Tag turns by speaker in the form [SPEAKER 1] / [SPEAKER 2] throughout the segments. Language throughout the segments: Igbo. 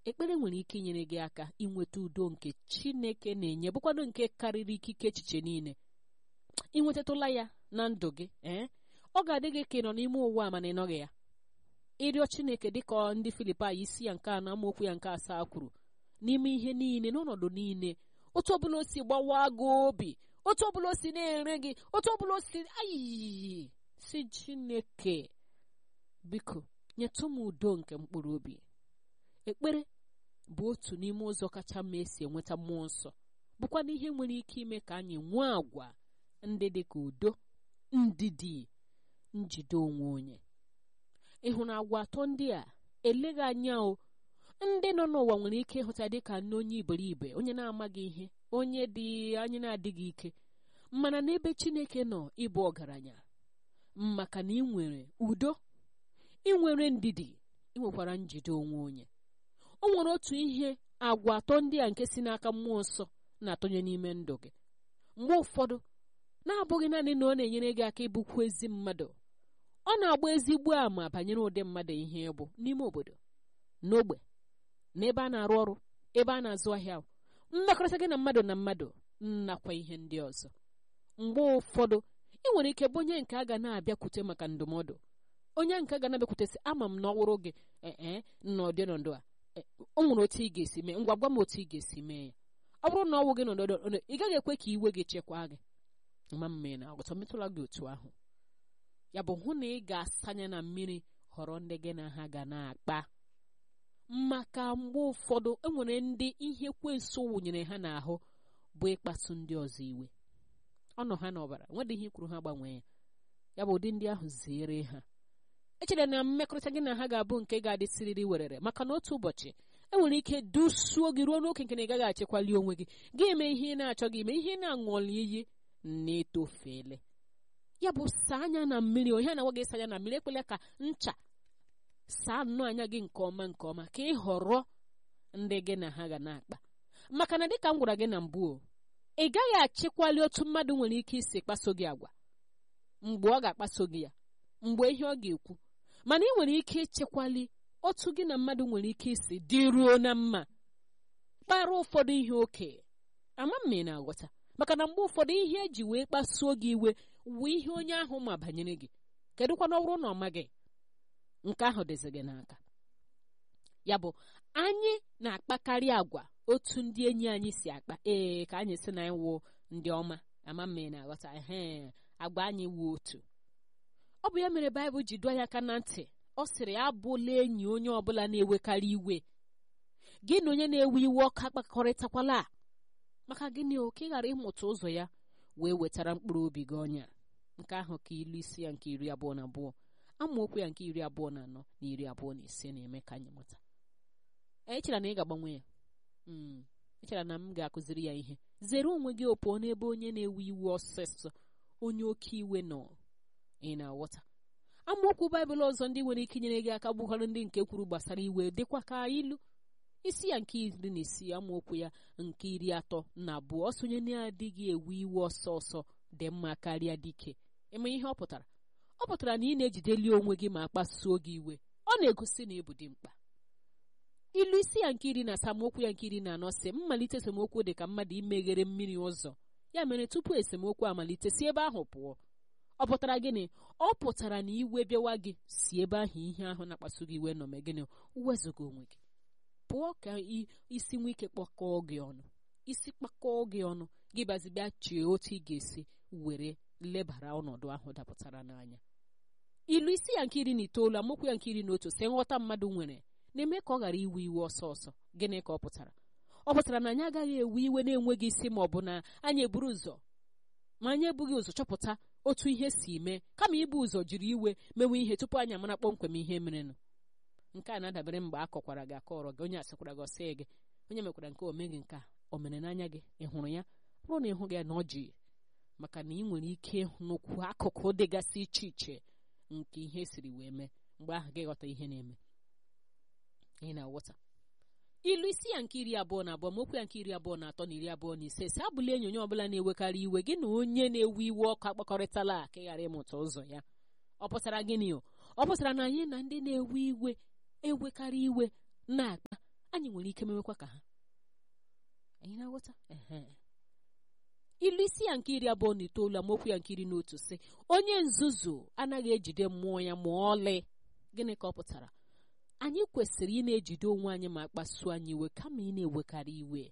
[SPEAKER 1] ekpere nwere ike inyere gị aka inweta udo nke chineke na-enye bụkwado nke karịrị ikike echiche niile ịnwetatụla ya na ndụ gị ee ọ ga-adị gị ka ị nọ n'ime ụwa mana ị nọghị ya ịrịọ chineke dịka ndị filipai isi ya nke anọ amaokwu ya nke asaa kwuru n'ime ihe niile n'ọnọdụ niile otu ọbụla o si gbawa gị obi otu ọbụla o si na-ere gị otu ọbụla o si ayi si chineke biko nyetụ m udo nke mkpụrụ obi ekpere bụ otu n'ime ụzọ kacha mma esi enweta mmụọ nsọ bụkwa na ihe nwere ike ime ka anyị nwee àgwà ndị dị ka udo ndidi njide onwe onye ịhụ na agwa atọ ndị a eleghị anya o ndị nọ n'ụwa nwere ike ịhụta dị ka nne onye iberibe onye na-amaghị ihe onye dị anyị na-adịghị ike mana n'ebe chineke nọ ịbụ ọgaranya maka na ị nwere udo ị nwere ndidi ị nwekwara njide onwe onye o nwere otu ihe agwa atọ ndị a nke si n'aka mmụọ nsọ na-atụnye n'ime ndụ gị mgbe ụfọdụ na-abụghị naanị na ọ na-enyere gị aka ịbụkwu ezi mmadụ ọ na-agba ezigbo àmà banyere ụdị mmadụ ihe bụ n'ime obodo n'ogbe n'ebe a na-arụ ọrụ ebe a na-azụ ahịa mmekọrịta gị na mmadụ na mmadụ nakwa ihe ndị ọzọ mgbe ụfọdụ ị nwere ike bụ onye nke a ga na-abịakwute maka ndụmọdụ onye nke ga na-abịakwute sị ama m na ọwụrụ gị ee n'ọdị nọdụ a o nwere otu ị ga-esi mee ngwa gwa m otu ị ga-esi mee ya ọ bụrụ na ọwụ gị nọdụ ị gaghị ekwe ka iwe gị chekwaa gị ma mme na ọgụtọ metụla gị otu ahụ ya bụ hụ na ị ga-asanye na mmiri họrọ ndị gị na ha ga na-akpa maka mgbe ụfọdụ enwere ndị ihe kwenso wụnyere ha n'ahụ bụ ịkpasu ndị ọzọ iwe ọnọ ha n'ọbara nwedị ihe kwuru ha gbanwee ya ya bụ ụdị ndị ahụ zere ha echere na mmekọrịta gị na ha ga-abụ nke ga-adịsiriri werere maka na otu ụbọchị enwere ike dusuo gị ruo n'oke nke na ị gaghị achekwali onwe gị gị eme ihe ị na-achọghị ime ihe na-aṅụli iyi na-etofeele ya bụ saa anya na mmiri onye na-agwa gị saa anya na mmiri ekwela ka ncha saa nnọọ anya gị nke ọma nke ọma ka ị họrọ ndị gị na ha ga na-akpa maka na dịka m gwara gị na mbụ ị gaghị achịkwali otu mmadụ nwere ike isi kpaso gị agwa mgbe ọ ga-akpaso gị ya mgbe ihe ọ ga-ekwu mana ị nwere ike ịchekwali otu gị na mmadụ nwere ike isi dịruo na mma kpara ụfọdụ ihe oke ama m ị na-aghọta maka na mgbe ụfọdụ ihe eji wee kpasuo gị iwe wee ihe onye ahụ ma banyere gị kedụkwa na ọ bụrụ na ọ maghị nke ahụ dịzi gị n'aka ya bụ anyị na-akpakarị agwa otu ndị enyi anyị si akpa ee ka anyị si na anyị wụ ndị ọma ama m ị na-aghọta ehe agwa anyị wụ otu ọ bụ ya mere baịbụl ji dụọ ya aka na ntị ọ sịrị abụla enyi onye ọbụla na-ewekarị iwe gị na onye na-ewe iwe ọka kpakọrịtakwala maka gịnị o ka ị ghara ịmụta ụzọ ya wee wetara mkpụrụ obi gị ọnya nke ahụ ka ilu isi ya nke iri abụọ na abụọ amaokwu ya nke iri abụọ na anọ na iri abụọ na ise na-eme ka anyị mụta echera na ị ga-agbanwe ya echera na m ga-akụziri ya ihe zere onwe gị opụọ n'ebe onye na-ewe iwe ọsịsọ onye oke iwe nọ ị na-aghọta amaokwu baịbụl ọzọ ndị nwere ike inyere gị aka gbughara ndị nke kwuru gbasara iwe dịkwa ka ilu isi ya nke iri na isii amaokwu ya nke iri atọ na abụọ ọsonye na-adịghị ewe iwe ọsọ ọsọ dị mma karịa dike eme ihe ọ pụtara ọ pụtara na ị na-ejideli onwe gị ma kpasuo gị iwe ọ na-egosi na ịbụ dị mkpa ilu isi ya nke iri na asaa amaokwu ya nke iri na anọ si mmalite esemokwu dị ka mmadụ imeghere mmiri ụzọ ya mere tupu esemokwu amalite si ebe ahụ pụọ ọ pụtara gịnị ọ pụtara na iwe bịawa gị si ebe ahụ ihe ahụ na-akpasu gị iwe nọ mee gịnị wezụga onwe gị pụọ ka isi nwee ike kpakọọ gị ọnụ isi kpakọọ gị ọnụ gị bazibịa chee otu ị ga-esi were lebara ọnọdụ ahụ dapụtara n'anya ilu isi ya nke iri na itoolu amaokwu ya nke iri na otu si nghọta mmadụ nwere na-eme ka ọ ghara iwe iwe ọsọ ọsọ gịnị ka ọ pụtara ọ pụtara na anyị agaghị ewe iwe na-enweghị isi ma ọ bụ na anyị eburu ụzọ ma anyị ebughị ụzọ chọpụta otu ihe si mee kama ibu ụzọ jiri iwe mewe ihe tupu anyị amara kpọmkwem ihe merenụ nke a na-adabere mgbe a kọkwara gị akọrọ gị onye asịkwara gị ọsị gị onye mekwara nke omeghị nke a o mere n'anya gị ị hụrụ ya bụrụ na ịhụ gị na ọ ji maka na ị nwere ike n'okwu akụkụ dịgasị iche iche nke ihe siri wee mee mgbe ahụ gị ghọta ihe na-eme ị na-aghọta ilu isi ya nke iri abụọ na abụọ mokwu ya nke iri abụọ na atọ na iri abụọ na ise si abụla enyi onye ọbụla na-ewekarị iwe gị na onye na-ewe iwe ọkụ akpakọrịtala ka ị ghara ịmụta ụzọ ya ọ pụtara gịnị o ọ pụtara na anyị na ndị na-ewe iwe ewekarị iwe na-akpa anyị nwere ike mewekwa ka ha anyị na-aghọta ehe ilu isi ya nke iri abụọ na itoolu amaokwu ya nke iri na otu sị onye nzuzu anaghị ejide mmụọ ya ma ọlị gịnị ka ọ pụtara anyị kwesịrị ị na-ejide onwe anyị ma kpasuo anyị iwe kama ị na-ewekarị iwe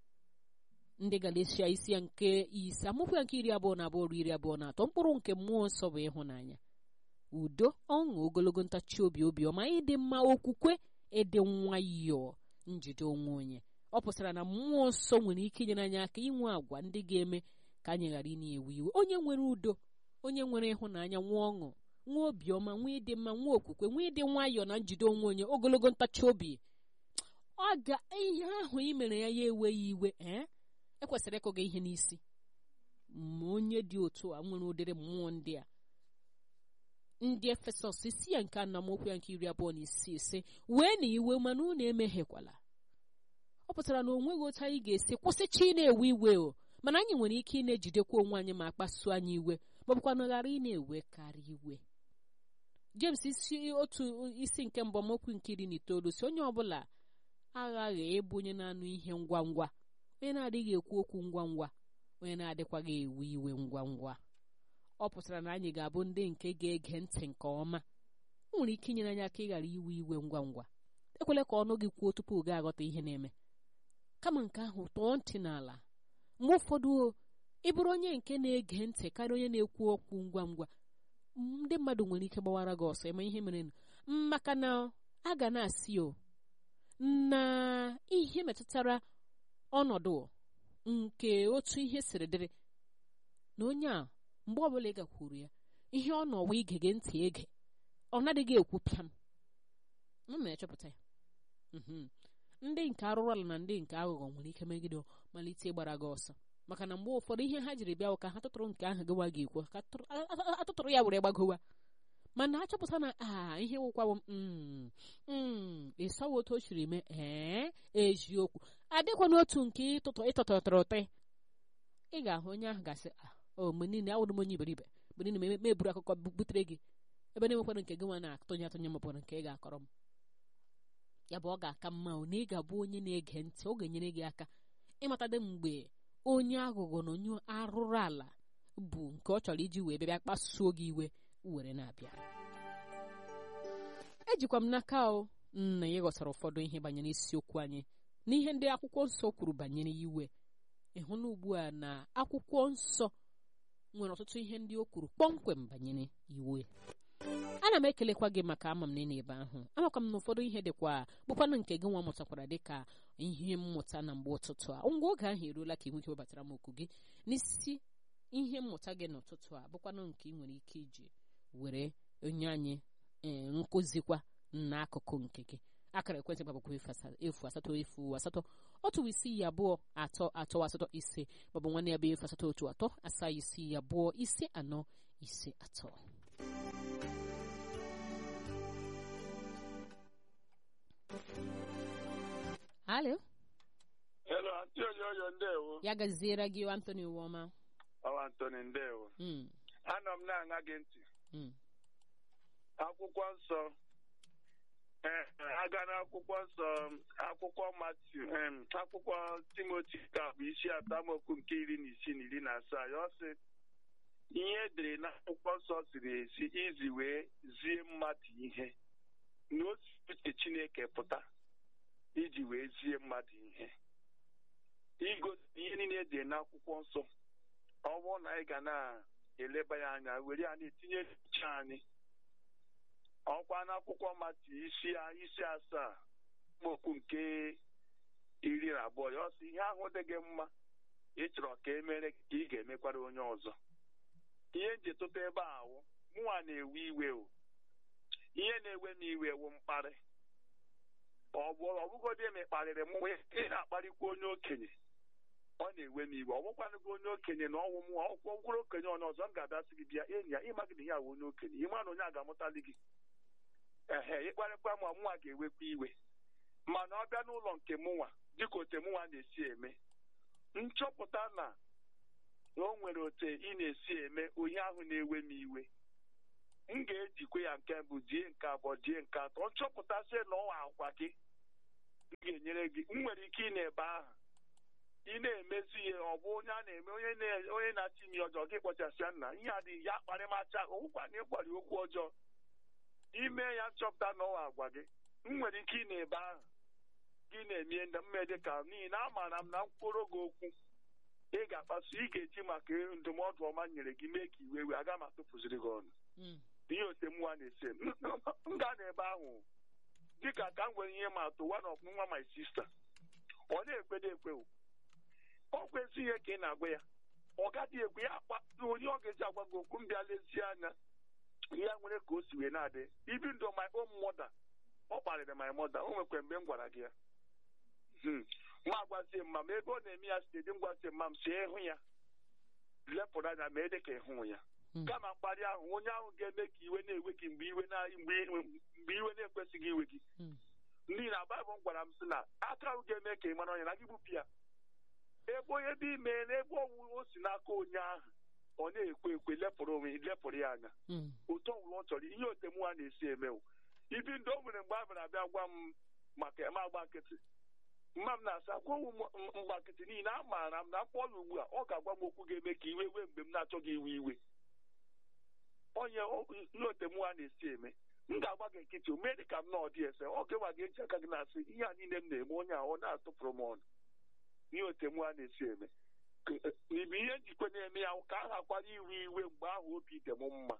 [SPEAKER 1] ndị Galatia isi ya nke ise amaokwu ya nke iri abụọ na abụọ ruo iri abụọ na atọ mkpụrụ nke mmụọ nsọ bụ ịhụnanya udo ọṅụ ogologo ntachi obi obiọma ịdị mma okwukwe ịdị nwayọọ njide onwe onye ọ pụtara na mmụọ nsọ nwere ike inyere anyị aka inwe àgwà ndị ga-eme ka anyị ghara ị na-ewe iwe onye nwere udo onye nwere ịhụnanya nwee ọṅụ nwee obiọma nwee ịdị mma nwee okwukwe nwee ịdị nwayọọ na njide onwe onye ogologo ntachi obi ọ ga ihe ahụ ị mere ya ya eweghị iwe ee ekwesịrị ịkụ gị ihe n'isi ma onye dị otu a nwere ụdịrị mmụọ ndị a ndị efesọs isi ya nke anamokwu ya nke iri abụọ na isii ise wee na iwe mana unu emehiekwala ọ pụtara na o nweghị otu anyị ga-esi kwụsịcha ị na-ewe iwe o mana anyị nwere ike ị na-ejidekwa onwe anyị ma kpasuo anyị iwe ma ọ bụkwa na ghara ị na-ewekarị iwe James isi otu isi nke mbụ amaokwu nke iri na itoolu si onye ọbụla aghaghị ịbụ onye na-anụ ihe ngwa ngwa onye na-adịghị ekwu okwu ngwa ngwa onye na-adịkwaghị ewe iwe ngwa ngwa ọ pụtara na anyị ga-abụ ndị nke ga-ege ntị nke ọma o nwere ike inyere anyị aka ịghara iwe iwe ngwa ngwa ekwela ka ọnụ gị kwuo tupu gị aghọta ihe na-eme kama nke ahụ tọọ ntị n'ala mgbe ụfọdụ ị bụrụ onye nke na-ege ntị karịa onye na-ekwu okwu ngwa ngwa ndị mmadụ nwere ike gbawara gị ọsọ eme ihe mere maka na a ga na-asị o na ihe metụtara ọnọdụ nke otu ihe siri dịrị na onye a mgbe ọbụla ị gakwuru ya ihe ọ nọwa ige gị ntị ege ọ nadịghị ekwu pịam m na-echọpụta ya ndị nke arụrụ ala na ndị nke aghụghọ nwere ike megide malite ịgbara gị ọsọ maka na mgbe ụfọdụ ihe ha jiri bịa ka ha tụtụrụ nke ahụ gịwa gị ekwo ka atụtụrụ ya were gbagowa mana achọpụta na a ihe wụkwawo ịsawa otu o siri mee ee eziokwu adịkwa n'otu nke ịtụtụtụrụ ụtị ị ga-ahụ onye ahụ gasị o mgbe niile awụrụ m onye iberibe mgbe niile meburu akụkọ butere gị ebe na-enwekwara nke gị nwa na-atụnye atụnye maọbụ nke ị ga-akọrọ m ya bụ ọ ga-aka mma na ị ga-abụ onye na-ege ntị ọ ga-enyere gị aka ịmatadị mgbe onye aghụghọ na onye arụrụ ala bụ nke ọ chọrọ iji wee bịa kpasuo gị iwe were na-abịa ejikwa m n'aka o na ị ghọtara ụfọdụ ihe banyere isiokwu anyị n'ihe ndị akwụkwọ nsọ kwuru banyere iwe ịhụna ugbu a na akwụkwọ nsọ nwere ọtụtụ ihe ndị o kwuru kpọmkwem banyere iwe ana m ekelekwa gị maka ama m na ị na-ebe ahụ amakwa m na ụfọdụ ihe dịkwa bụkwanụ nke gị nwa mụtakwara dịka ihe mmụta na mgbe ụtụtụ a ngwa oge ahụ eruola ka ị nwee ike webatara m okwu gị n'isi ihe mmụta gị n'ụtụtụ a bụkwanụ nke ị nwere ike iji were onye anyị nkụzikwa n'akụkụ nke gị akara ekwentị gbabakwa efu asatọ efu asatọ otu isii abụọ atọ atọ asatọ ise maọbụ nwanne ya bụ efu asatọ otu atọ asaa isii abụọ ise anọ ise atọ Halo.
[SPEAKER 2] Hello, Aunty Oyoyo ndewo.
[SPEAKER 1] Ya gaziere gị Anthony Uwoma.
[SPEAKER 2] Ọ Anthony ndewo.
[SPEAKER 1] Mm.
[SPEAKER 2] Anọ m na-aṅa gị ntị.
[SPEAKER 1] Mm.
[SPEAKER 2] Akwụkwọ nsọ. Ee, aga n'akwụkwọ nsọ akwụkwọ Matiu em, akwụkwọ Timoti ka bụ isi atọ amaokwu nke iri na isii na iri na asaa ya ọ sị ihe edere n'akwụkwọ nsọ siri esi izi wee zie mmadụ ihe na otu uche Chineke pụta iji wee zie mmadụ ihe igosi ihe niile dị n'akwụkwọ nsọ ọ bụrụ na anyị ga na-eleba ya anya were ya na-etinye n'uche anyị ọkwa n'akwụkwọ mati isi isi asaa mokwu nke iri na abụọ ya ọsọ ihe ahụ dị gị mma ị chọrọ ka e mere ka ị ga-emekwara onye ọzọ ihe nji tụta ebe a wụ mụnwa na-ewe iwe o ihe na-ewe m iwe wụ mkparị ọ bụ ọ bụgodị eme kparịrị m ị na-akparịkwa onye okenye ọ na-ewe m iwe ọ bụkwanụ gị onye okenye na ọnwụ m ọkwụkwọ gwụrụ okenye ọnụ ọzọ m ga-abịasị gị bịa enyi ya ịma gị na ya wụ onye okenye ịma na onye a ga-amụtali gị ehe ịkparịkwa ma mụnwa ga-ewekwa iwe mana ọ bịa n'ụlọ nke mụnwa dịka ote mụnwa na-esi eme nchọpụta na o nwere ote ị na-esi eme onye ahụ na-ewe m iwe m ga-ejikwa ya nke mbụ die nke abụọ die nke atọ nchọpụta sị na ọwa agwa gị m ga-enyere na-enyere gị m nwere ike ị na-ebe aha ị na-emezi ihe ọ bụ onye a na-eme onye na- onye na-achị imi ọjọọ gị kpọchasịa nna ihe adịghị ya kparịmacha ụkwa na ịkwari okwu ọjọọ ime ya nchọpụta n'ọwa agwa gị m nwere ike ị na-ebe aha gị na-emie ndị mmedị ka n'ihi na amaara m na mkpụrụ gị okwu ị ga-akpasu ị ga-eji maka ndụmọdụ ọma nyere gị mee ka iwe wee aga m atụpụziri gị ọnụ
[SPEAKER 1] Mm.
[SPEAKER 2] ihe otemwa na-ese m m gaa n'ebe ahụ dịka ka m nwere ihe ma atụ one of nwa my sister ọ na-ekpedo ekwe o. ọ kwezi ihe ka ị na-agwa ya ọ gaghị ekwe ya akpa onye ọ ga-eji agwa gị okwu m bịa lezie anya ya nwere ka o si wee na-adị ibi ndụ my own mother ọ kparịrị my mother o nwekwa mgbe m gwara gị ya Hmm. ma agwazie mma ma ebe ọ na-eme ya site dị m gwazie mma m si ịhụ ya lepụrụ anya ma ede ka ịhụ ya
[SPEAKER 1] Mm.
[SPEAKER 2] kama mkparị ahụ onye ahụ ga-eme ka iwe na-ewe gị mgbe iwe na mgbe mgbe iwe na-ekwesịghị iwe gị
[SPEAKER 1] Mm.
[SPEAKER 2] n'ihi na baịbụl gwara m sị na aka ahụ ga-eme ka ị mara onye na gị gbupụ ya ebe onye dị ime na ebe ọwụ o si n'aka onye ahụ ọ na-ekwe ekwe lepụrụ onwe lepụrụ ya anya
[SPEAKER 1] Mm.
[SPEAKER 2] otu ọbụla ọ chọrọ ihe otemwa na-esi emewo ibi ndị o nwere mgbe a bịara abịa gwa m maka eme agba nkịtị mma m na-asa gwawu m mgba nkịtị n'ihi na amaara m na mkpọ ya ugbu a ọ ga-agwa m okwu ga-eme ka iwe wee mgbe m na-achọghị iwe iwe onye o- ihe otemwa na-esi eme m ga-agba gị nkịtị o mee dị ka m na ọdị ese ọ ga gị eji aka gị na-asị ihe a niile m na-eme onye a ọ na-atụpụrụ m ọnụ ihe otemwa na-esi eme K- ibu ihe njikwa na-eme ya ka a ghakwara iwe iwe mgbe ahụ obi dị m mma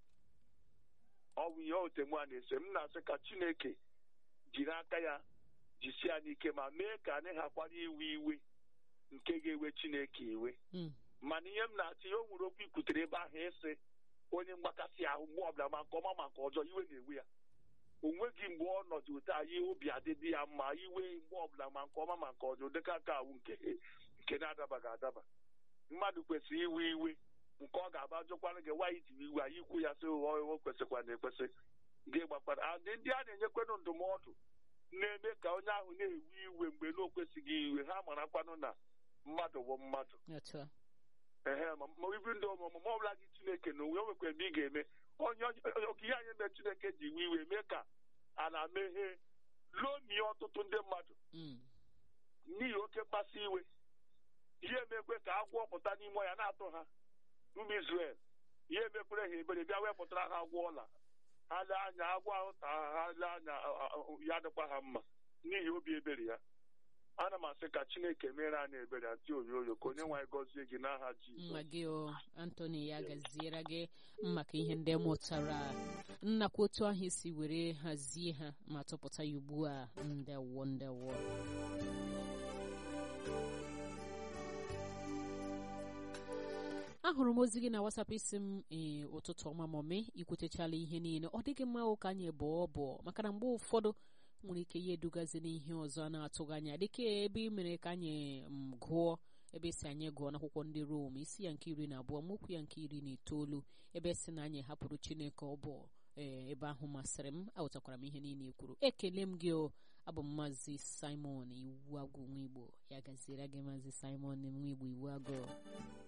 [SPEAKER 2] ọ bụ ihe otemwa na-ese m na-asị ka chineke jiri aka ya jisie anyị ike ma mee ka anyị ghakwara iwe iwe nke ga-ewe chineke iwe
[SPEAKER 1] Mm.
[SPEAKER 2] mana ihe m na-achị ya o nwere okwu ikwutere ebe ahụ ịsị onye mgbakasị ahụ mgbe ọbụla ma nke ọma ma nke ọjọọ iwe na-ewe ya o nweghị mgbe ọ nọdụ otu anyị obi adịdị ya mma iwe mgbe ọbụla ma nke ọma ma nke ọjọọ dịka aka awụ nke nke na-adabaghị adaba mmadụ kwesịrị iwe iwe nke ọ ga-aba jụkwara gị nwaanyị jiri iwe anyị ikwu ya sị o o kwesịkwa na ekwesị gị gbakwara adị ndị a na-enyekwanụ ndụmọdụ na-eme ka onye ahụ na-ewe iwe mgbe na o kwesịghị iwe ha marakwanụ na mmadụ bụ mmadụ
[SPEAKER 1] Otu a.
[SPEAKER 2] ehe ma ma ibi ndị ọmụmụ ma ọbụla gị chineke na onwe nwekwa mgbe ị ga-eme onye oke ihe anyị mere chineke ji iwe iwe mee ka a na-emeghe lomie ọtụtụ ndị mmadụ
[SPEAKER 1] Mm.
[SPEAKER 2] n'ihi oke mkpasu iwe ihe emekwe ka agwọ pụta n'ime ya na-atụ ha ụmụ Izrel ihe emekwere ha ebere bịa wepụtara ha agwọ ọla ha lee anya agwọ ahụ ta ha ha lee anya a- a- a- ya dịkwa ha mma n'ihi obi ebere ya ana m asị ka chineke mere anyị ebere atị oyoyo ka onye nwaanyị gọzie gị n'aha Jizọs
[SPEAKER 1] mma gị o antoni ya gaziere gị maka ihe ndị mụtara nnakwa otu ahụ isi were hazie ha ma tụpụta ya ugbu a ndewo ndewo ahụrụ m ozi gị na wasap isi m ee ụtụtụ ọma mọme ikwutechala ihe niile ọ dịghị mma ụka anyị bụọ bụọ maka na mgbe ụfọdụ nwere ike ya edugazi n'ihe ọzọ a na-atụghị anya dịka ebe ị mere ka anyị m gụọ ebe si anyị gụọ n'akwụkwọ ndị Rom isi ya nke iri na abụọ mokwu ya nke iri na itoolu ebe si na anyị hapụrụ Chineke ọ bụ ee ebe ahụ masịrị m aghọtakwara m ihe niile i kwuru ekele m gị o abụ m maazị Simon iwu agwụ nwa Igbo ya gaziere gị maazị Simon nwa Igbo iwu agụ